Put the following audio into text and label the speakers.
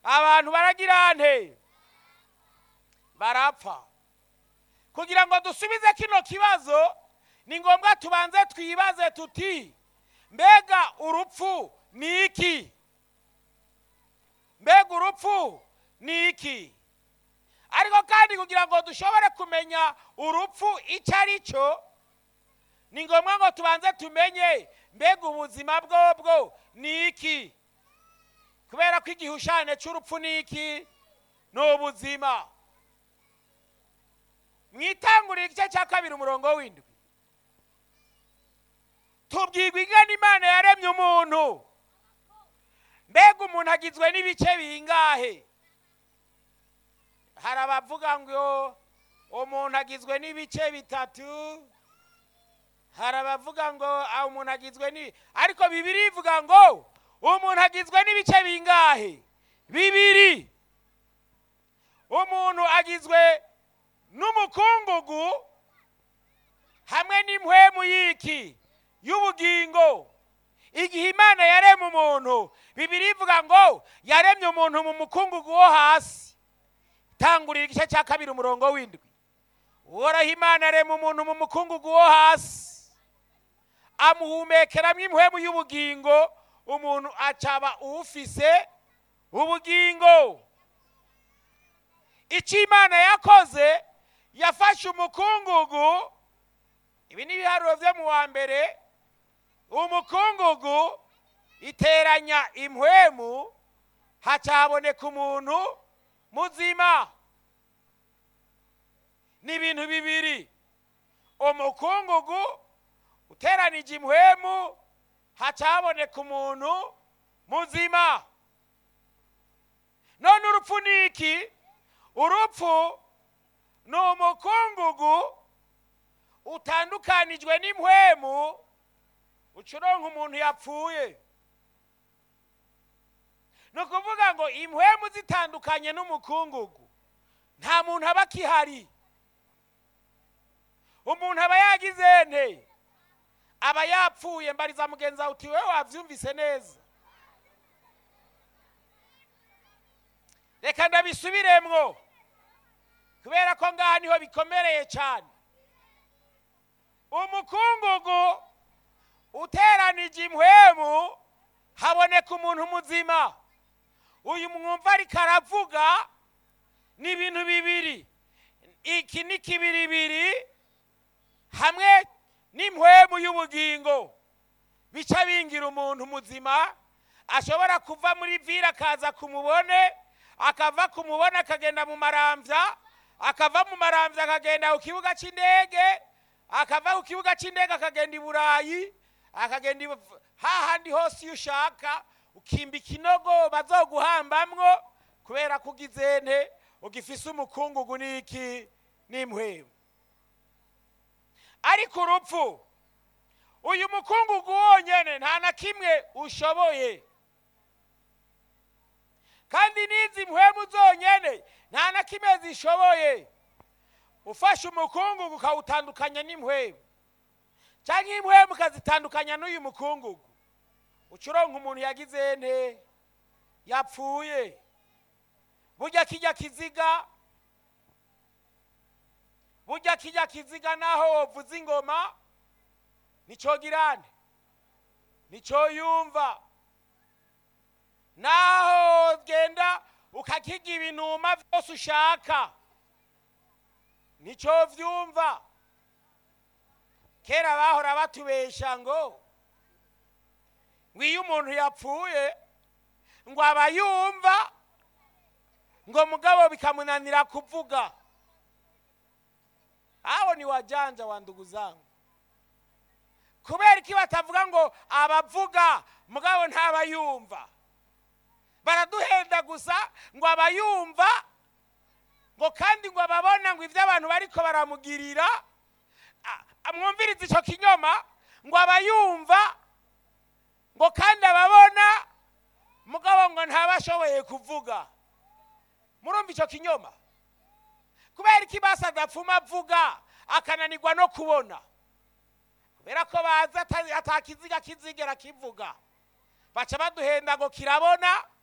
Speaker 1: abantu baragira nte barapfa kugira ngo dusubize kino kibazo ni ngombwa tubanze twibaze tuti mbega urupfu ni iki mbega urupfu ni iki ariko kandi kugira ngo dushobore kumenya urupfu icyo ari cyo ni ngombwa ngo tubanze tumenye mbega ubuzima bwobwo ni iki kubera ko igihushane cy'urupfu ni iki ni ubuzima mwitangurira igice cya kabiri umurongo w'indwi tubwirwa ingana imana yaremye umuntu mbega umuntu agizwe n'ibice bingahe hari abavuga ngo umuntu agizwe n'ibice bitatu hari abavuga ngo ah, umuntu agizwe ni ariko bibiri ivuga ngo umuntu agizwe n'ibice bingahe bibiri umuntu agizwe n'umukungugu hamwe n'impwemu y'iki y'ubugingo igihe imana yaremye umuntu bibiri ivuga ngo yaremye umuntu mu mukungugu wo hasi tangurira igice cya kabiri umurongo w'indwi uhoraho imana yaremye umuntu mu mukungugu wo hasi amuhumekeramo impwemu y'ubugingo umuntu acaba ufise ubugingo icyo imana yakoze yafashe umukungugu ibi ni ibiharuro byo mu wa mbere umukungugu iteranya impwemu haca haboneka umuntu muzima ni ibintu bibiri umukungugu uteranije impwemu haca haboneka umuntu muzima none urupfu ni iki urupfu ni umukungugu utandukanijwe n'impwemu ucuronka umuntu yapfuye ni ukuvuga ngo impwemu zitandukanye n'umukungugu nta muntu aba akihari umuntu aba yagize nte aba yapfuye mbariza mugenzi wawe uti wowe wabyumvise neza reka ndabisubiremwo kubera ko ngaha niho bikomereye cyane umukungugu uteranije impwemu haboneka umuntu muzima uyu mwumva ariko aravuga ni ibintu bibiri iki ni kibiribiri hamwe n'impwemu y'ubugingo bica bingira umuntu muzima ashobora kuva muri vira akaza kumubone akava kumubona akagenda mu marambya akava mu marambya akagenda ku kibuga cy'indege akava ku kibuga cy'indege akagenda i burayi akagenda i- hahandi hose iyo ushaka ukimba ikinogo bazoguhambamwo kubera ko ugize nte ugifise umukungugu n'iki n'impwemu ariko urupfu uyu mukungugu wonyene nta na kimwe ushoboye kandi n'izi mpwemu zonyene nta na kimwe zishoboye ufashe umukungugu ukawutandukanya n'impwemu cyangwa impwemu ukazitandukanya n'uyu mukungugu ucuronka umuntu yagize nte yapfuye burya kijya kiziga burya kijya kiziga naho wovuza ingoma nicyo girane nicyo yumva naho genda ukakiga ibinuma byose ushaka nicyo vyumva kera bahora batubesha ngo ngo iyo umuntu yapfuye ngo aba yumva ngo mugabo bikamunanira kuvuga aho ni wajanja wa ndugu zangu kubera iki batavuga ngo abavuga mugabo ntaba yumva baraduhenda gusa ngo aba yumva ngo kandi ngo ababona ngo ibyo abantu bariko baramugirira a- amwumviriza icyo kinyoma ngo aba yumva ngo kandi ababona mugabo ngo ntaba ashoboye kuvuga murumva icyo kinyoma kubera iki basi adapfuma avuga akananirwa no kubona kubera ko bazi ata- atakiziga kizigera kivuga baca baduhenda ngo kirabona